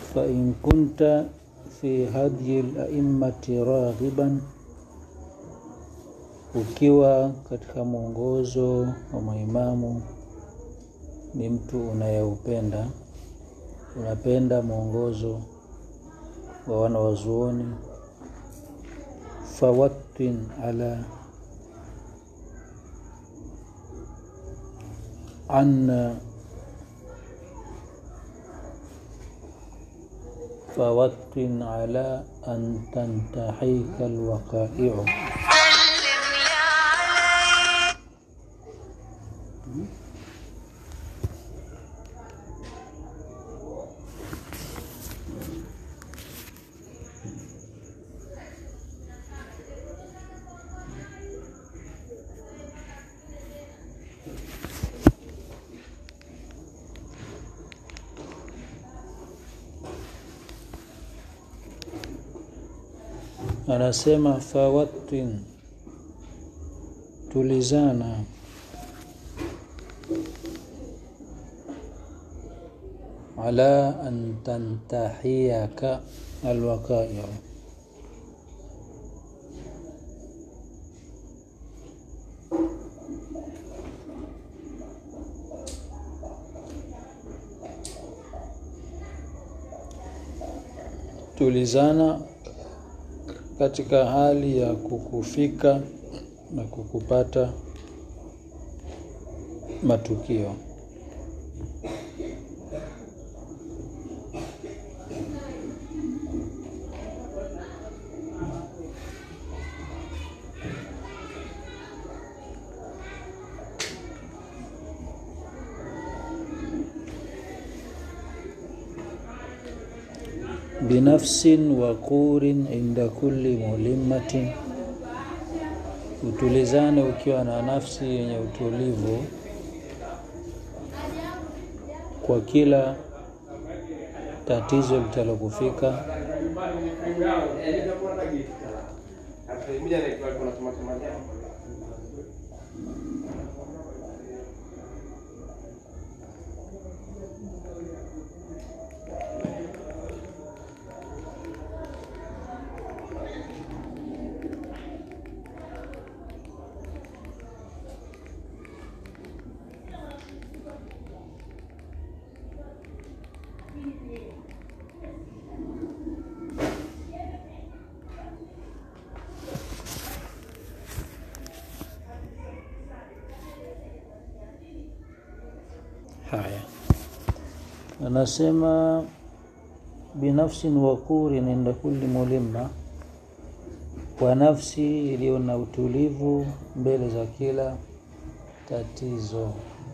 fain kunta fi hadyi laimati raghiban, ukiwa katika mwongozo wa maimamu ni mtu unayeupenda, unapenda mwongozo wa wana wazuoni, fawattin ala anna fawattin ala an tantahika alwaqai'u anasema fawattin, tulizana ala an tantahiyaka alwaqai'u, tulizana katika hali ya kukufika na kukupata matukio. binafsin waqurin inda kulli mulimatin, utulizane ukiwa na nafsi yenye utulivu kwa kila tatizo litalokufika. Haya, anasema binafsin waqurin inda kulli mulimma, kwa nafsi iliyo na utulivu mbele za kila tatizo.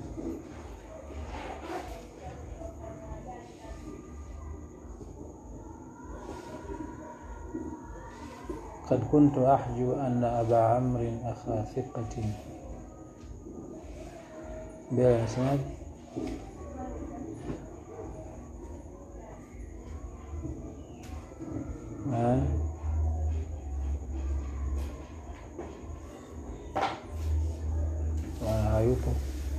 Kad kuntu ahju anna aba amrin akha thiqatin, mbele anasemaje? Eh? Bwana hayupo,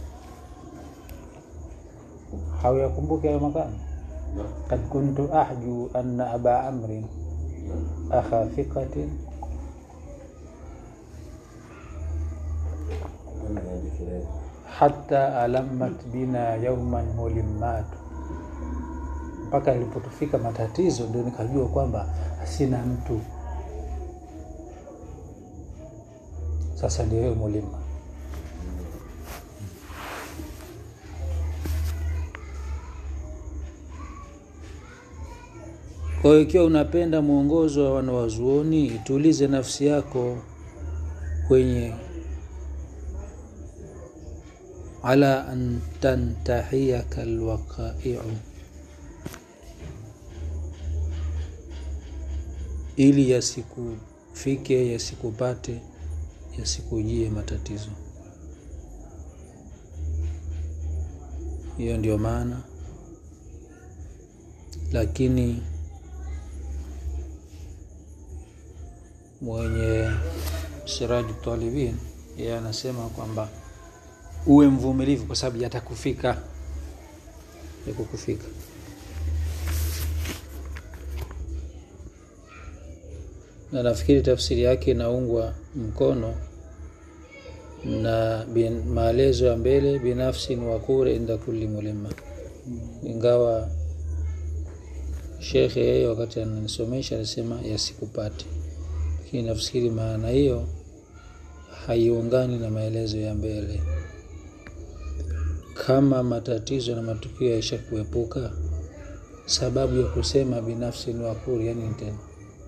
hauyakumbuka hayo makani. Kad kuntu ahju anna aba amrin akha thiqatin hatta alamat bina yauman mulimmatu, mpaka ilipotufika matatizo ndio nikajua kwamba sina mtu. Sasa ndio hiyo mulima. Kwa hiyo ikiwa unapenda mwongozo wa wanawazuoni, itulize nafsi yako kwenye ala an tantahiyaka alwaqai'u, ili yasikufike, yasikupate, yasikujie matatizo. Hiyo ndio maana, lakini mwenye Siraju Talibin yeye anasema kwamba uwe mvumilivu kwa sababu yatakufika, yakukufika. na nafikiri tafsiri yake inaungwa mkono na bin, maelezo ya mbele binafsin wakure inda kulli mulimma ingawa shekhe yeye wakati ananisomesha alisema yasikupate lakini nafikiri maana hiyo haiungani na maelezo ya mbele kama matatizo na matukio yaisha kuepuka sababu ya kusema binafsi ni wakuri yani tena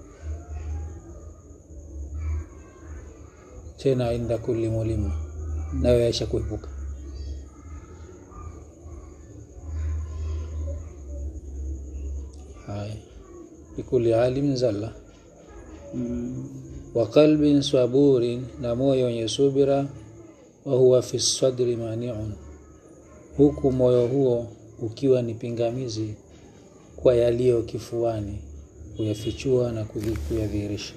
tena inda kulli mulima nayo yaisha kuepuka haya likuli alimin zalla wa qalbin saburin na moyo wenye subira wa huwa fi sadri maniun huku moyo huo ukiwa ni pingamizi kwa yaliyo kifuani kuyafichua na kuyadhihirisha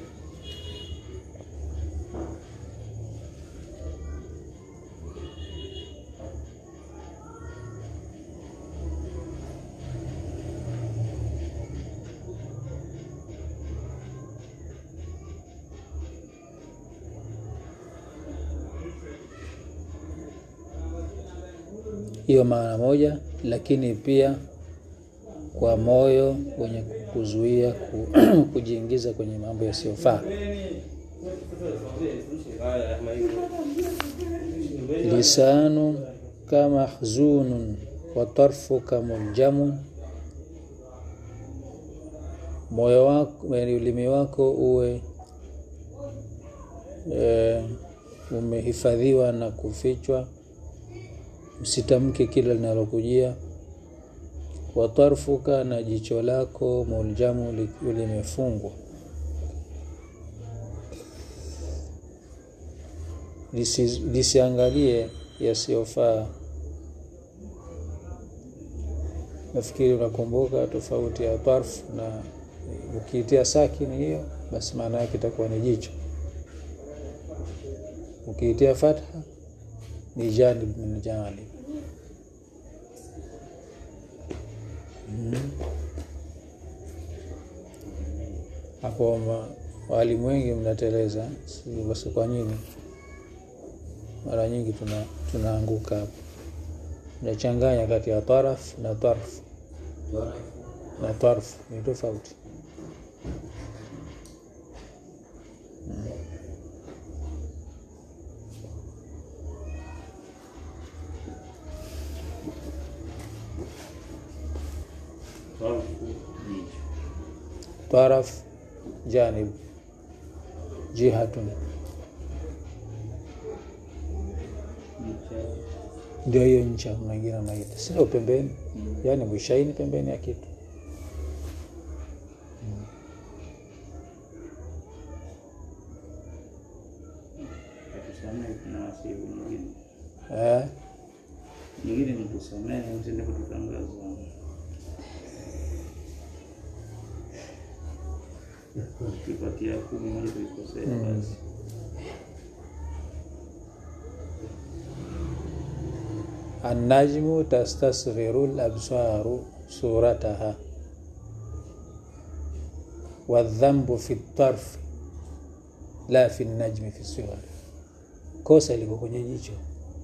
hiyo maana moja lakini pia kwa moyo wenye kuzuia ku, kujiingiza kwenye mambo yasiyofaa lisanu kama hzunun wa tarfuka muljamun moyo wako ulimi wako uwe e, umehifadhiwa na kufichwa usitamke kila linalokujia watarfuka na jicho lako muljamu limefungwa Lisi, lisiangalie yasiyofaa nafikiri unakumbuka tofauti ya tarfu na ukiitia sakini hiyo basi maana yake itakuwa ni jicho ukiitia fatha ni janib min janib hapo walimu wengi mnateleza basi kwa nini mara nyingi tuna tunaanguka hapo nachanganya kati ya taraf na tarf na tarf ni tofauti taraf janib jihatun ndio hiyo ncha mwingine naita sio pembeni yaani mwishaini pembeni ya kitu eh? nyingine ni kusamehe usende kututangaza ukipatia kumi moja tuikosea basi النجم تستصغر الأبصار صورتها والذنب في الطرف لا في النجم في الصغر kosa liko kwenye jicho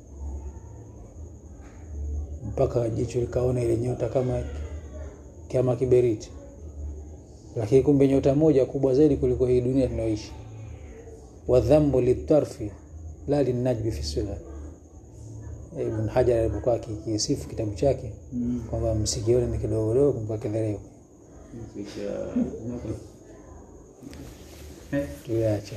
mpaka jicho likaona ile nyota kama kama kiberiti lakini kumbe nyota moja kubwa zaidi kuliko hii dunia tunayoishi wadhambu litarfi la linajmi fi sila Ibn Hajar alipokuwa akisifu kitabu chake Mm. kwamba msikione ni kidogodogo mpaka kidhereu Kisha tuache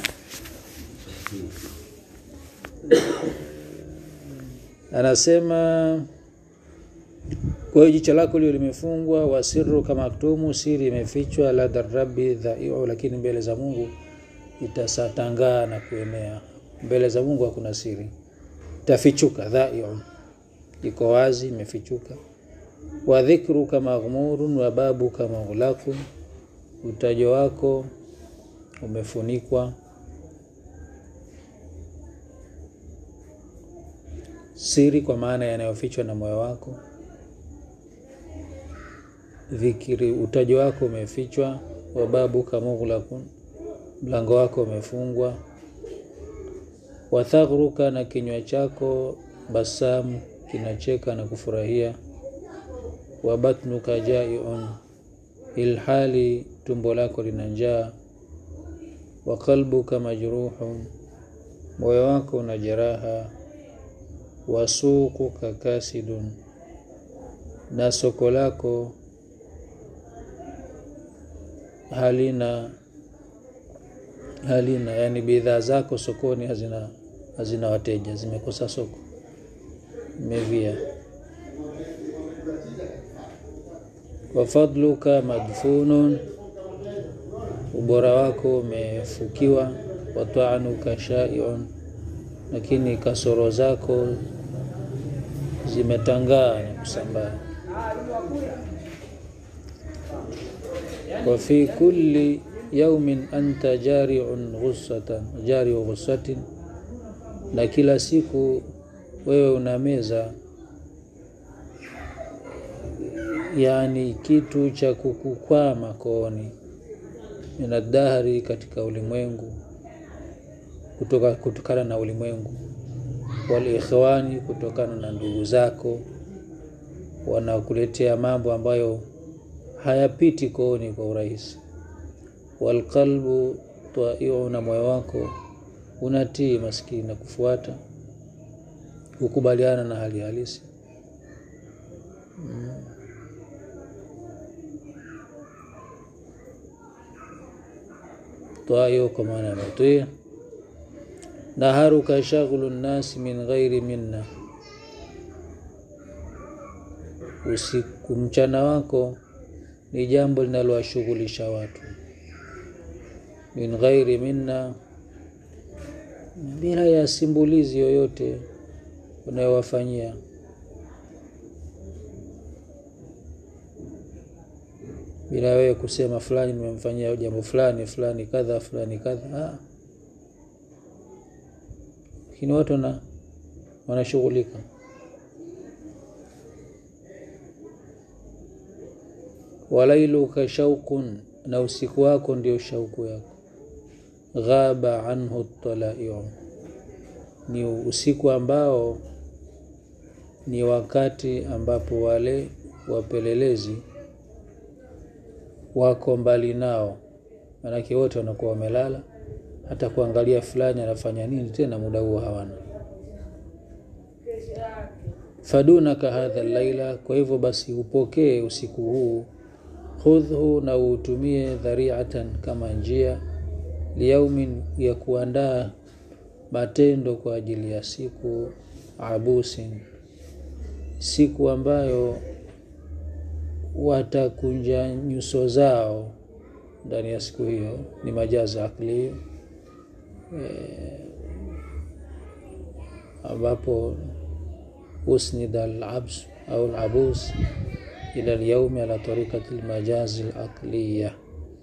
anasema kwa hiyo jicho lako lio limefungwa wasiru kama aktumu siri imefichwa ladha rabbi dhaiu lakini mbele za mungu itasatangaa na kuenea mbele za mungu hakuna siri itafichuka dhaiu iko wazi imefichuka wa dhikruka maghmurun wa babuka maghlaqun utajo wako umefunikwa siri kwa maana yanayofichwa na moyo wako dhikiri utajo wako umefichwa wababuka mughlaqun mlango wako umefungwa. Wathaghruka, na kinywa chako basamu, kinacheka na kufurahia. Wabatnuka jaiun, ilhali tumbo lako lina njaa. Wa qalbuka majruhun, moyo wako una jeraha. Wasuquka kasidun, na soko lako halina halina, yani bidhaa zako sokoni hazina hazina wateja, zimekosa soko, imevia. Wa fadluka madfunun, ubora wako umefukiwa. Wa ta'nuka shai'un, lakini kasoro zako zimetangaa na kusambaa. Wa fi kulli yaumin anta jariun ghussatan jariu ghussatin, na kila siku wewe unameza yani kitu cha kukukwama kooni, minadahari, katika ulimwengu, kutoka kutokana na ulimwengu, walikhwani, kutokana na ndugu zako wanakuletea mambo ambayo hayapiti kooni kwa urahisi. Walqalbu taiu, na moyo wako unatii maskini na kufuata kukubaliana na hali halisi mm. Taiu kwa maana ya matii. Naharuka shaghlu nnasi min ghairi minna, usiku mchana wako ni jambo linalowashughulisha watu min ghairi minna, bila ya simbulizi yoyote unayowafanyia. Bila wewe kusema fulani nimemfanyia jambo fulani fulani kadha fulani kadha, lakini watu na wanashughulika. Walailuka shauqun, na usiku wako ndio shauku yako. Ghaba anhu talaiu, ni usiku ambao ni wakati ambapo wale wapelelezi wako mbali nao, manake wote wanakuwa wamelala. Hata kuangalia fulani anafanya nini tena muda huo hawana. Fadunaka hadha laila, kwa hivyo basi upokee usiku huu khudhhu na uutumie dhariatan, kama njia liyaumin, ya kuandaa matendo kwa ajili ya siku abusin, siku ambayo watakunja nyuso zao ndani ya siku hiyo. Ni majazi akli e, ambapo usnida alabs au alabus ila alyaumi ala tariqati almajazi alaqliya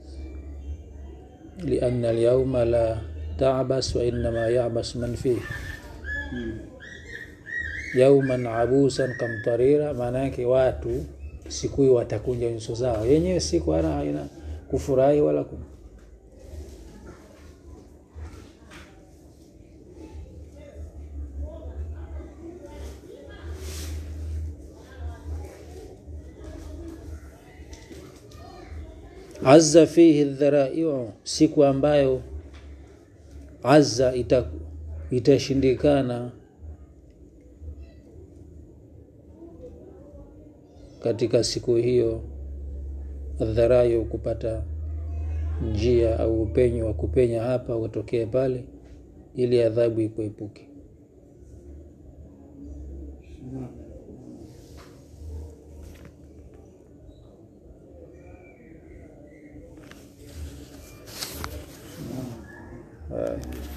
lianna alyauma la tabas wa innama yabas man fihi yauman abusan kamtarira, maana yake watu siku hiyo watakunja nyuso zao yenyewe, siku ana haina kufurahi wala ku azza fihi dharaiu, siku ambayo azza ita, itashindikana katika siku hiyo, adharayo kupata njia au upenyo wa kupenya hapa utokee pale, ili adhabu ikuepuke. Haya.